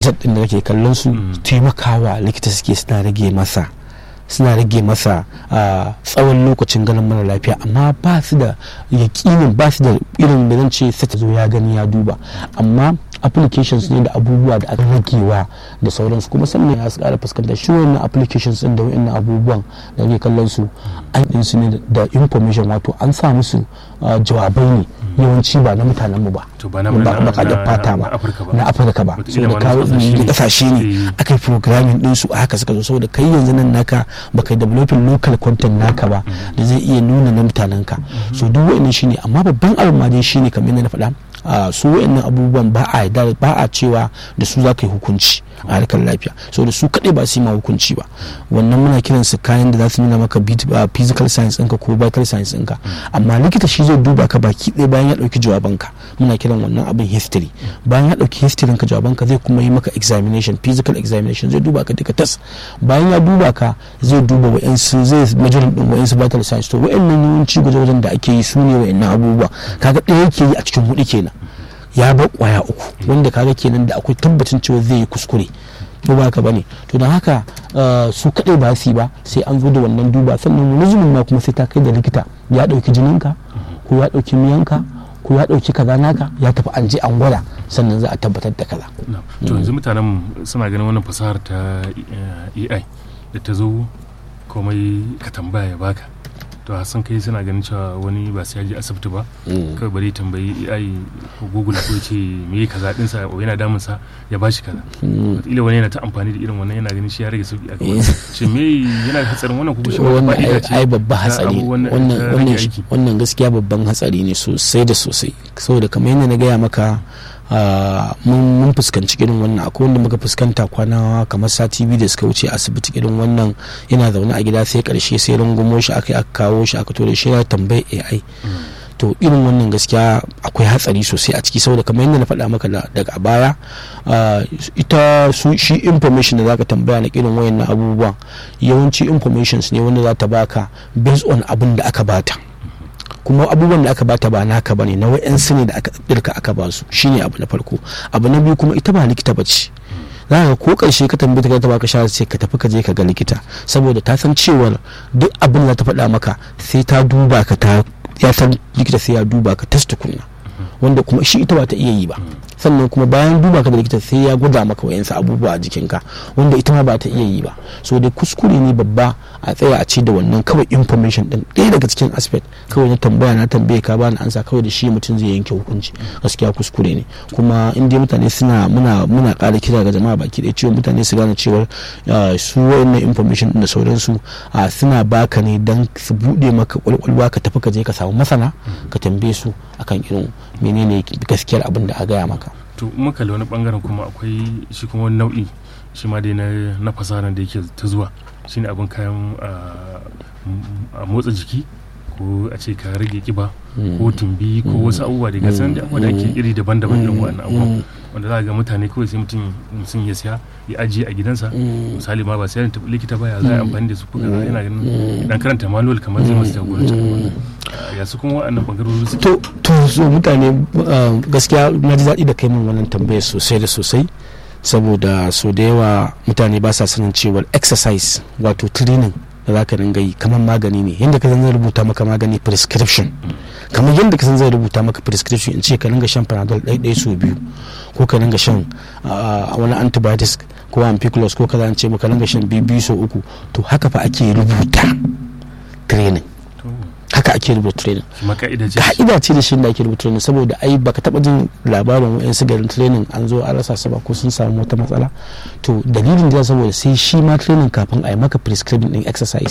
method din da kake kallon su taimakawa likita suke suna rage masa suna rage masa tsawon lokacin ganin mara lafiya amma ba su da yakinin ba su da irin da zan ce sai zo ya gani ya duba amma applications ne da abubuwa da aka ragewa da sauransu kuma sannan ya kara fuskantar shi wannan applications din da wa'annan abubuwan da ke kallon su an din su ne da information wato an sa musu jawabai ne yawanci ba na mutanen mu ba ba baka da fata ba na afirka ba saboda kawo kasashe ne aka yi programming din su haka suka zo saboda kai yanzu nan naka baka developing local content naka ba da zai iya nuna na mutanen ka so duk wa'annan shine amma babban abu ma dai shine kamar yadda na faɗa Uh, su wa'annan abubuwan ba a ba a cewa da su za ka yi hukunci a harkar lafiya so da su kaɗai ba su yi ma hukunci ba wannan muna kiran su kayan da za su nuna maka physical science ɗinka ko vital science ɗinka amma likita shi zai duba ka baki ɗaya bayan ya ɗauki jawabanka muna kiran wannan abin history bayan ya ɗauki history ka jawabanka zai kuma yi maka examination physical examination zai duba ka duka tas bayan ya duba ka zai duba wa'yansu zai majalar ɗin wa'yansu vital science to wa'yannan yawanci gwaje-gwajen da ake yi su ne wa'yannan abubuwa kaga ɗaya yake yi a cikin hudu kenan ya bar kwaya uku wanda kaga kenan da akwai tabbacin cewa zai yi kuskure ko ba ka bane to don haka su kadai ba su ba sai an zo da wannan duba sannan wani ma kuma sai ta kai da likita ya dauki jininka ko ya dauki miyanka ko ya dauki kaza naka ya tafi an je an gwada sannan za a tabbatar da kaza to yanzu mutanen suna ganin wannan fasahar ta AI da ta zo komai ka tambaya ya baka to san kai suna ganin cewa wani ba sai ya je asibiti ba kawai bari tambayi AI ko Google ko ce me yake kaza din sa yana damun sa ya bashi kaza ila wani yana ta amfani da irin wannan yana ganin shi ya rage sauki a kai shi me yana da hatsarin wannan kuma shi wannan ai babban hatsari wannan wannan wannan gaskiya babban hatsari ne sosai da sosai saboda kamar yadda na gaya maka mun fuskanci irin wannan akwai wanda muka fuskanta kwana kamar sati biyu da suka wuce asibiti irin wannan yana zaune a gida sai karshe sai rungumo shi aka aka kawo shi aka tore shi ya tambayi AI to irin wannan gaskiya akwai hatsari sosai a ciki saboda kamar yadda na faɗa maka daga baya ita su shi information da zaka tambaya na irin wayannan abubuwan yawanci informations ne wanda za ta baka based on abin da aka bata kuma abubuwan da aka bata ba naka bane na wa'yansu ne da aka dirka aka ba su shine abu na farko abu na biyu kuma ita ba likita bace za ka ko karshe ka tambaye ta baka shawara sai ka tafi ka je ka ga likita saboda ta san cewa duk abin da ta faɗa maka sai ta duba ka ta ya san likita sai ya duba ka test kunna wanda kuma shi ita ba ta iya yi ba sannan kuma bayan duba ka da likita sai ya gwada maka wayansu abubuwa a jikinka wanda ita ma ba ta iya yi ba so dai kuskure ne babba a tsaya a ce da wannan kawai information din ɗaya daga cikin aspect kawai na tambaya na tambaye ka bani ansa kawai da shi mutum zai yanke hukunci gaskiya kuskure ne kuma in dai mutane suna muna muna ƙara kira ga jama'a baki ɗaya cewa mutane su gane cewa su wayannan information din da sauransu suna baka ne dan su buɗe maka kwalkwalwa ka tafi ka je ka samu masana ka tambaye su akan irin menene gaskiyar abin da a gaya maka to muka wani bangaren kuma akwai shi kuma wani nau'i shi ma dai na fasaha da yake ta zuwa shine abin kayan a motsa jiki ko a ce ka rage kiba ko tumbi ko wasu abubuwa da gasan da abubuwa da ake iri daban-daban irin wannan abubuwan wanda za ga mutane kawai sai mutum mutum ya siya ya ajiye a gidansa misali ma ba sai ta likita ba ya za a amfani da su kuka yana ganin dan karanta manual kamar zai masu jagoranci ya su kuma waɗannan bangarori su to to so mutane gaskiya na ji daɗi da kai min wannan tambayar sosai da sosai saboda so da yawa mutane ba sa sanin cewa exercise wato training da za ka ringa yi kamar magani ne yadda ka san zai rubuta maka magani prescription kamar yadda ka san zai rubuta maka prescription in ce ka ringa shan panadol ɗaya ɗaya so biyu ko ka ringa shan wani antibiotics ko ampiclos ko kaza ce maka ringa shan biyu so uku to haka fa ake rubuta training haka ake rubuta training ka'ida ce da shi da ake rubuta training saboda ai baka taba jin labarin wa'yan garin training an zo an rasa ba ko sun samu wata matsala to dalilin da saboda sai shi ma training kafin a yi maka prescribing din exercise